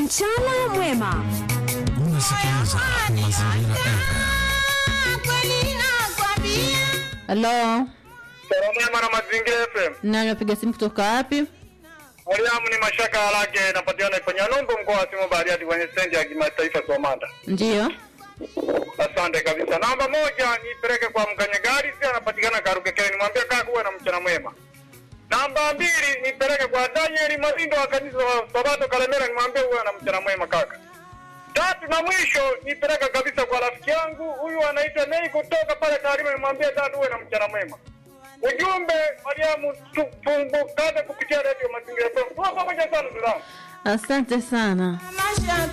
Mchana mwema. Unasikiliza Mazingira FM. Halo, Salama na Mazingira FM. nani wapiga simu kutoka wapi? Mariamu ni mashaka yake inapatikana kwenye Numbu mkoa wa Simo Bariadi kwenye stendi ya kimataifa Somanda. Ndiyo. Asante kabisa. Namba moja nipeleke kwa mkanyagari si anapatikana Karugekele nimwambie kaa kuwa na mchana mwema. Namba mbili nipeleke kwa Daniel Mazindo wa kanisa wa Sabato Kalemera nimwambie uwe na mchana mwema kaka. Tatu na mwisho nipeleke kabisa kwa rafiki yangu huyu anaitwa Nei kutoka pale Tarime nimwambie tatu uwe na mchana mwema. Ujumbe Mariamu tumbukane kupitia redio Mazingira FM. Tuwa pamoja sana ndugu zangu. Asante sana.